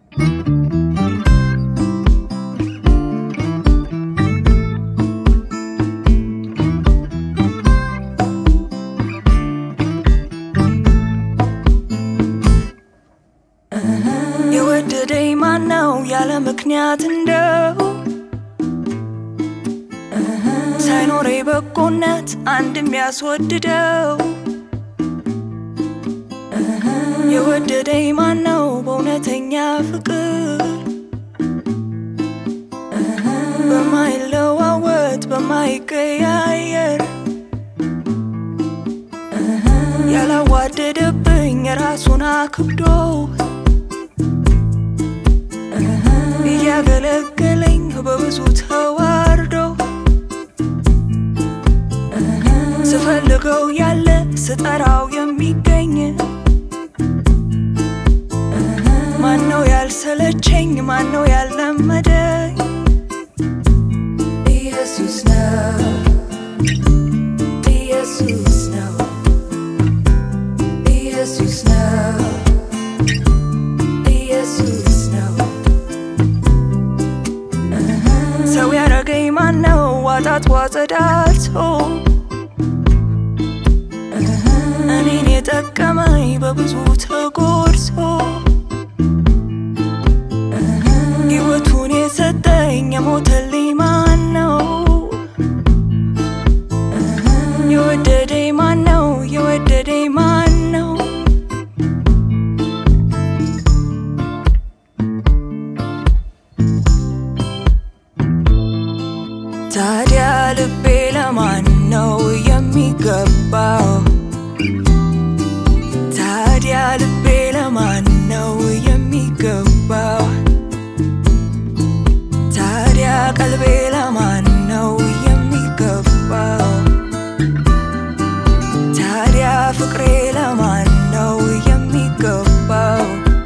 የወደደኝ ማነው ያለ ምክንያት እንደው ሳይኖሬ በጎነት አንድ የሚያስወድደው የወደደኝ ማነው በእውነተኛ ፍቅር በማይለዋወጥ በማይቀያየር ያላዋደደብኝ ራሱን አክብዶ እያገለገለኝ በብዙ ተዋርዶ ስፈልገው ያለ ስጠራው የሚገኝ ማነው ያልሰለቸኝ ማነው ያልለመደኝ ኢየሱስ ነው ኢየሱስ ነው ኢየሱስ ነው ኢየሱስ ነው ሰው ያረገኝ ማነው ዋጣት ዋጸዳቶ እኔን የጠቀመኝ በብዙ ተጎርሶ ሕይወቱን የሰጠኝ የሞተልኝ ማን ነው? የወደደኝ ማን ነው? የወደደኝ ማን ነው? ታዲያ ልቤ ለማን ነው የሚገባው? ታዲያ ልቤ ለማን ነው የሚገባው? ታዲያ ቀልቤ ለማን ነው የሚገባው? ታዲያ ፍቅሬ ለማን ነው የሚገባው?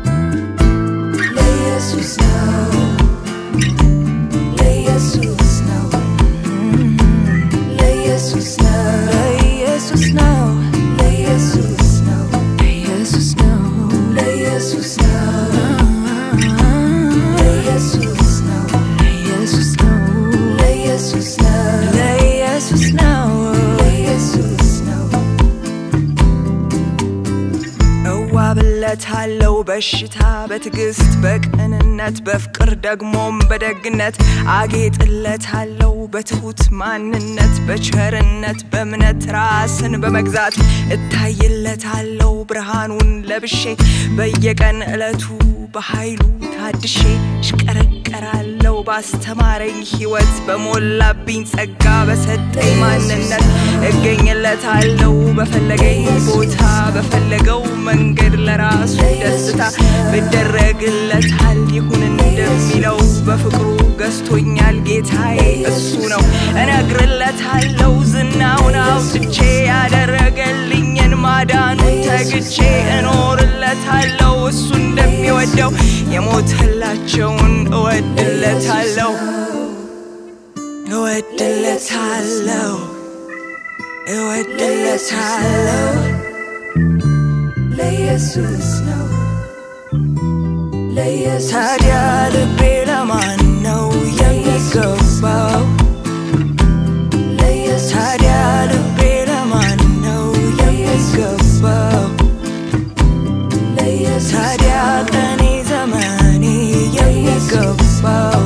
ለኢየሱስ ነው ለኢየሱስ ነው ለኢየሱስ ነው ለኢየሱስ ነው ለኢየሱስ ነው ለኢየሱስ ነው ለኢየሱስ ነው ለኢየሱስ ነው ለኢየሱስ ነው ለኢየሱስ ነው ለኢየሱስ ነው ለኢየሱስ ነው እዋብለታለው በሽታ በትዕግስት በቅንነት በፍቅር ደግሞም በደግነት አጌጥለታለው በትሁት ማንነት በቸርነት በእምነት ራስን በመግዛት እታይለታለው ብርሃኑን ለብሼ በየቀን ዕለቱ በኃይሉ ታድሼ እሽቀረቀራለው ባስተማረኝ ሕይወት በሞላብኝ ጸጋ በሰጠኝ ማንነት እገኝለታለው በፈለገኝ ቦታ በፈለገው መንገድ ለራሱ ደስታ ብደረግለታል ይሁን እንደሚለው በፍቅሩ ገዝቶኛል ጌታዬ እሱ ነው እነግርለታለው ዝናውን አውጥቼ ያደረገልኝን ማዳኑን ተግቼ እኖርለታለው እሱ እንደሚወደው የሞተላቸውን እወድለታለው እወድለታለው እወድለታለው ለኢየሱስ ነው ለኢየሱስ ታዲያ ልቤ ለማን ነው የሚገባው? ታዲያ ልቤ ለማን ነው የሚገባው? ታዲያ ቀኔ ዘመኔ የሚገባው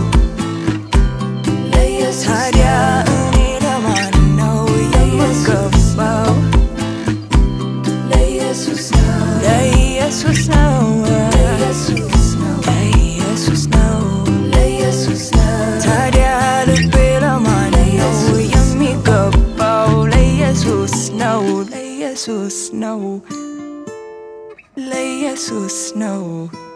ታዲያ እኔ ለማን ነው የምገባው? ለኢየሱስ ነው ለኢየሱስ ነው ለኢየሱስ ነው ለኢየሱስ ነው ለኢየሱስ ነው ታዲያ ልቤ ለማን ነው የሚገባው? ለኢየሱስ ነው ለኢየሱስ ነው ለኢየሱስ ነው